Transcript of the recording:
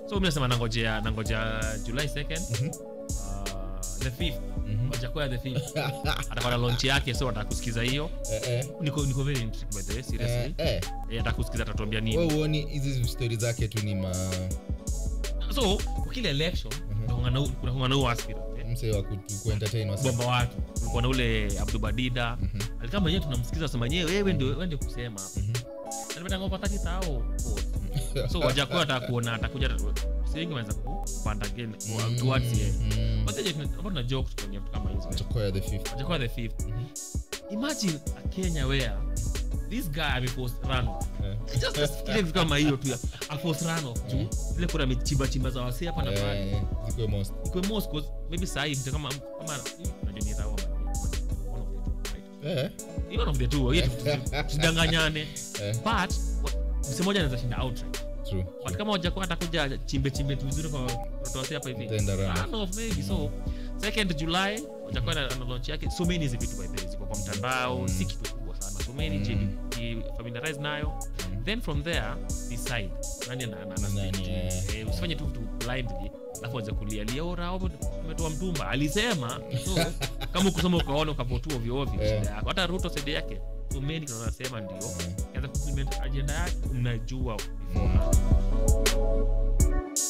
so mi nasema nangojea nangojea july 2nd Mhm. uh, the 5th Mhm. wajakoya the 5th atakuwa na launch yake so atakusikiza hiyo Eh, eh, niko niko very intrigued by the way eh, seriously eh. eh atakusikiza atatuambia nini Wewe huoni hizi stori zake tu ni ma so kwa kile election Mhm. kuna kuna huo aspirant eh, mse wa ku- kuentertain wasi bomba watu kulikuwa na ule abdubadida Mhm, alikama mwenyewe tunamsikiza sema wenyewe wewe ndio wewe ndio kusema mhm. alipetangopa thati tao so wajakuwa atakuona atakuja siwengi wanaweza kupanda again Mm, towards ye mm. Wateje tuna- ambao tuna joke tukiongea vitu kama hizo Chokoya the fifth. wajakuwa the fifth Mhm. imagine a kenya where this guy amepost run Eh, just fikiria vitu kama hiyo tu ya apost run off juu zile kuna michimba chimba za wasee hapa na pale eh, zikuwe most. ikwe most cause maybe sahi mtu kama kama unajua ni rawa one of the two right Eh, Ni one of the two hiyo tu- tusidanganyane eh, but wa- msee mmoja anaweza shinda outright true, but true. kama wajakuwa atakuja chimbe chimbe tu vizuri kwa watoto wasi hapa hivi Itaenda round. Run off maybe so second july wajakuwa na na launch yake so many hizi vitu by the way ziko kwa mtandao Mm. si kitu kubwa sana so many Mm. mm. familiarize nayo Mm. then from there decide nani ana- ana- ana- Nani, stick to. eh. Eh, usifanye tu vitu blindly alafu anze kulialia ora umetoa mtumba alisema so kama ukusoma ukaona ukapotua ovyo ovyo Eh. shida yako hata ruto sede yake so many kuna wanasema ndio Eh. kaza kuimplement agenda yake mnajua beforehand